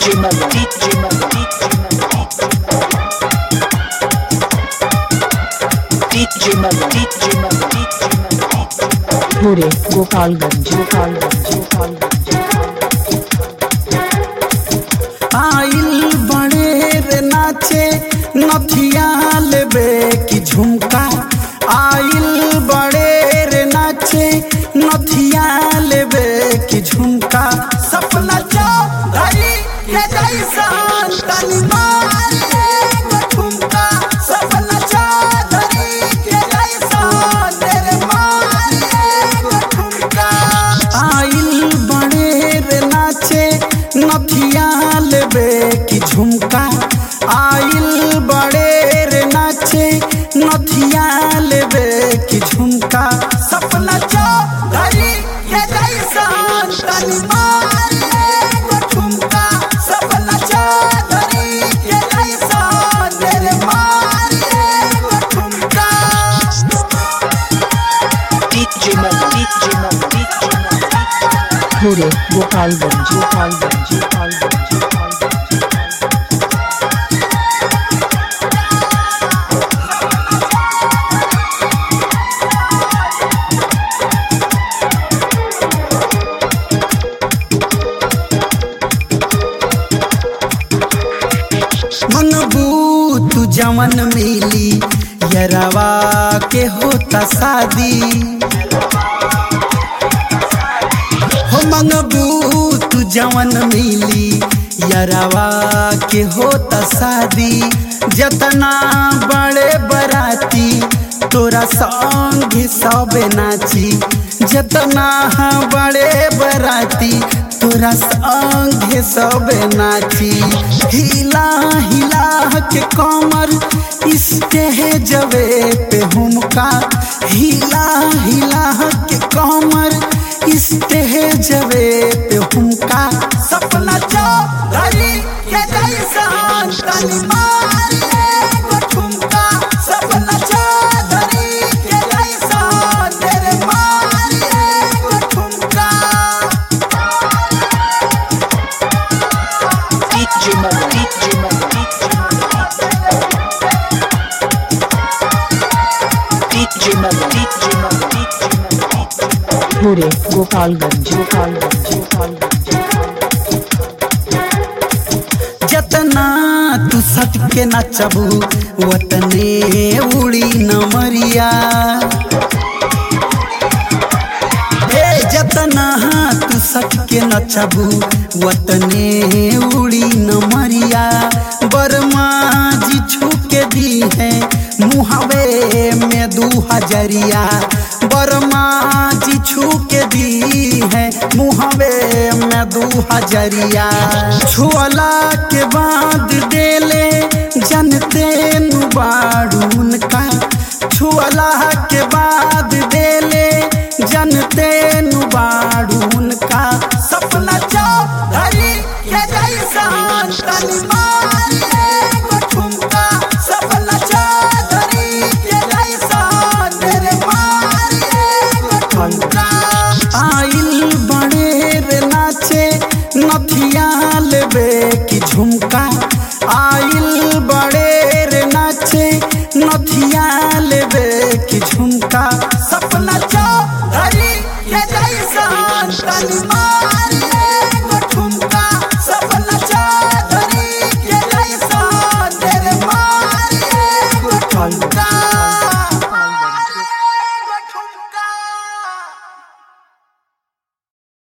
DJ Melo, DJ Melo, DJ Melo, DJ Melo, भोरे गोपालगंज गोपालगंज गोपालगंज आइल बड़े रे नाचे नथिया लेबे की झुमका आइल बड़े रे नाचे नथिया लेबे की झुमका सपना चौधरी के जैसन तनी मार एगो ठुमका सपना चौधरी के जैसन तेरे मार एगो ठुमका आइल बड़े रे नाचे नथिया लेबे की झुमका आइल बड़े रे नाचे नथिया लेबे की झुमका सपना चौधरी के जैसन तनी मार एगो ठुमका सपना चौधरी के जैसन तेरे मार एगो ठुमका DJ Melo, DJ Melo, DJ Melo. भोरे गोपालगंज गोपालगंज गोपालगंज गोपालगंज मनबू तू जवन मिली यरवा के होता शादी हो मंगबू तू जवन मिली यरवा के होता शादी जतना बड़े बराती तोरा संग सब नाची जतना बड़े बराती तोरा संग सब नाची हिला हिला के कमर स्टेजवे पे हुमका हिला हिला के कमर स्टेजवे पे हुमका सपना चौधरी के जैसन तनी मार एगो ठुमका सपना चौधरी के जैसन तेरे मार एगो ठुमका DJ Melo, DJ Melo, DJ Melo, DJ Melo, DJ Melo. भोरे गोपालगंज गोपालगंज गोपालगंज जतना तू सट के नचबू वतने उड़ी नमरिया हे जतना तू सट के नचबू वतने उड़ी नमरिया बर्मा जी छू के दी है मुहवे में दू हजरिया बर्मा जी छू के दी है मुहवे में दू हजरिया छुअला के बाद देले जनते नुबाड़ून का छुअला के बाद देले जनते नुबाड़ून का सपना चौधरी के जैसन तनी मार एगो ठुमका सपना चौधरी के जैसन तेरे मार एगो ठुमका आइल बड़े रे नाचे नथिया लेबे की झुमका आइल बड़े रे नाचे नथिया लेबे की झुमका सपना चौधरी के जैसन तनी मार